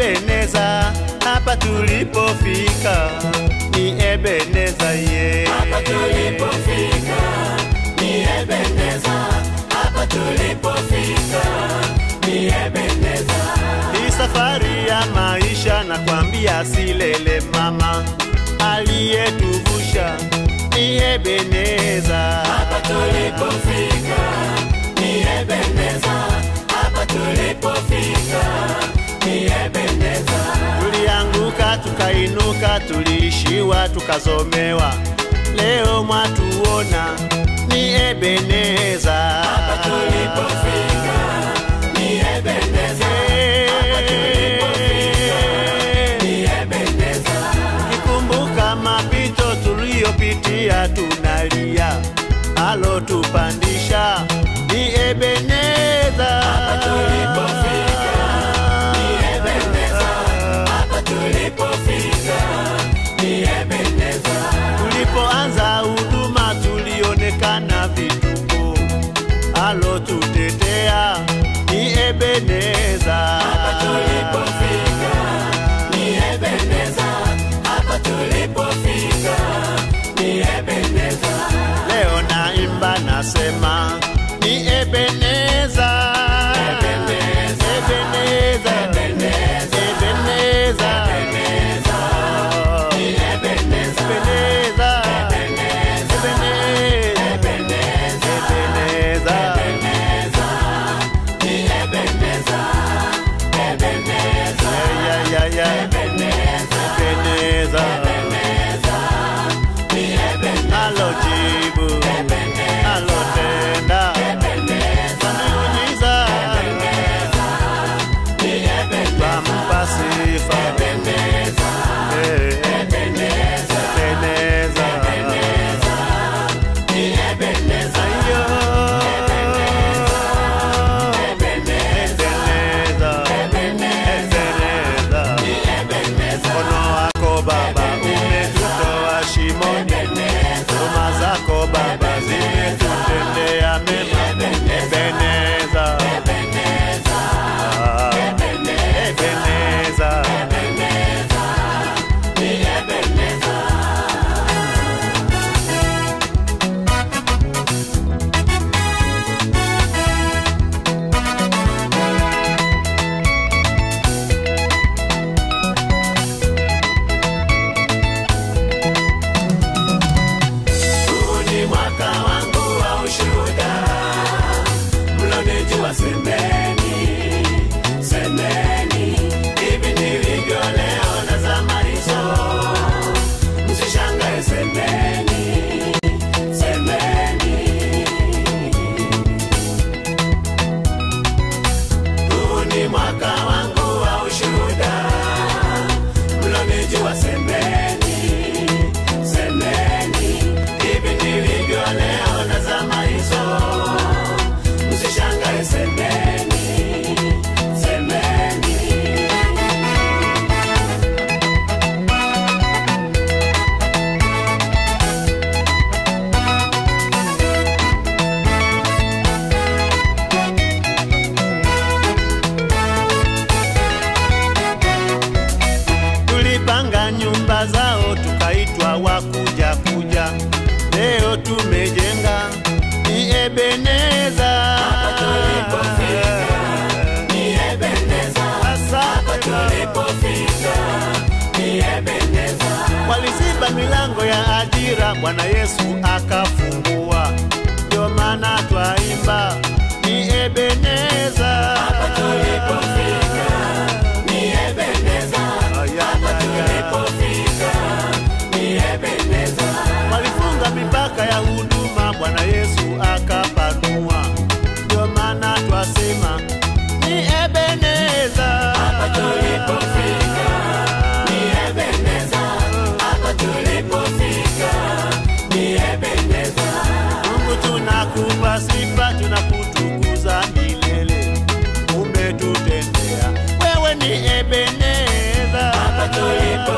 Ebeneza, hapa tulipofika ni Ebeneza ye. Hapa tulipofika ni Ebeneza, hapa tulipofika ni Ebeneza. Hii safari ya maisha na kwambia silele mama aliyetuvusha ni Ebeneza. Hapa tulipofika ni Ebeneza, hapa tulipofika ni Ebeneza. Tulianguka tukainuka, tuliishiwa tukazomewa, leo mwatuona ni Ebeneza. Hapa tulipofika ni Ebeneza, hapa tulipofika ni Ebeneza. Kikumbuka mapito tuliyopitia, tunalia alotupandisha ni Ebeneza. Hapa tulipofika ni Ebeneza, hapa tulipofika ni Ebeneza. Tulipoanza huduma tulionekana vituko, alotutetea ni Ebeneza. Hapa tulipofika ni Ebeneza, hapa tulipofika ni Ebeneza. Leo naimba nasema ni Ebeneza. Ebeneza. Ebeneza. Ebeneza. Ebeneza. Oh. Ni Ebeneza, Ebeneza. Ebeneza, Ebeneza. Ebeneza, Ebeneza. Ebeneza. Ni Ebeneza, Ebeneza, Yeah, yeah, yeah. Ebeneza, Ebeneza. Ebeneza. Ni Ebeneza, Alojibu. Ebeneza. Alotenda. Ebeneza, Miujiza. ni Ebeneza, Bampa sifa. Ebeneza, Eh. Ebeneza, Ebeneza. ni Ebeneza, Ayo. Ebeneza, Ebeneza. Ebeneza. ni Ebeneza. Mkono wako Baba umetutoa shimoni, huruma zako Baba zimetutendea mema. Ebeneza. Ah. Ebeneza. Huu ni mwaka wangu wa ushuhuda, mlonijua semeni, semeni, hivi nilivyo leo na zama hizo, msishangae semeni, semeni. Huu ni mwaka wangu wa ushuhuda, mlonijua semeni, semeni, hivi nilivyo leo na zama hizo, msishangae semeni, semeni. Tulipanga nyumba zao tukaitwa wakuja kuja, leo tumejenga ni Ebeneza. Hapa tulipofika ni Ebeneza, hapa Asante Baba. tulipofika ni Ebeneza. Waliziba milango ya ajira, Bwana Yesu akafungua, ndio maana twaimba ni Ebeneza. Hapa tulipofika ni Ebeneza, Aya, hapa aya. tulipofika ni Ebeneza. Walifunga mipaka ya huduma, Bwana Yesu akapanua, ndio maana twasema ni Ebeneza. Hapa tulipofika ni Ebeneza, hapa tulipofika ni Ebeneza. Mungu tunakupa sifa, tunakutukuza milele, umetutendea wewe ni Ebeneza. Hapa tulipo